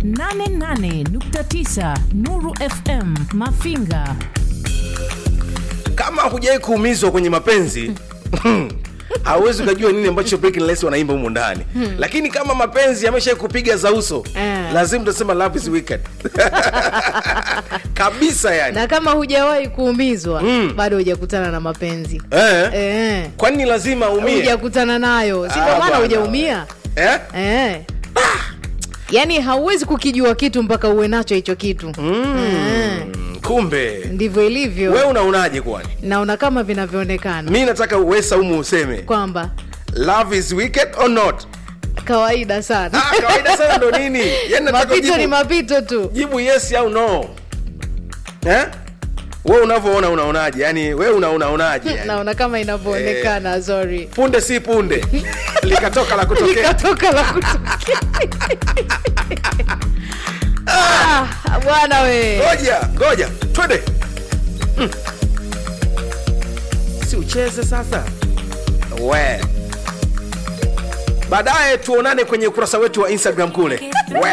88.9 Nuru FM Mafinga. kama hujawai kuumizwa kwenye mapenzi hauwezi ukajua nini ambacho Breaking Less wanaimba humu ndani lakini kama mapenzi yamesha kupiga za uso Eh. lazima utasema love is wicked kabisa yani na kama hujawahi kuumizwa bado hujakutana na mapenzi eh. eh. kwani lazima umie hujakutana nayo si Ah, ndio maana bwana. hujaumia eh? eh. yaani hauwezi kukijua kitu mpaka uwe nacho hicho kitu eh. Mm, kumbe ndivyo ilivyo we unaonaje kwani naona kama vinavyoonekana mi nataka uwe saumu useme kwamba love is wicked or not kawaida sana ah, kawaida sana ndo nini yani nataka mapito ni jibu, mapito tu jibu yes au no eh? we unavyoona unaonaje yani we una unaonaje yani? naona kama inavyoonekana sorry punde si punde likatoka la kutokea likatoka la kutokea Ah, bwana we ngoja ngoja twende Mm. si ucheze sasa we baadaye tuonane kwenye ukurasa wetu wa instagram kule we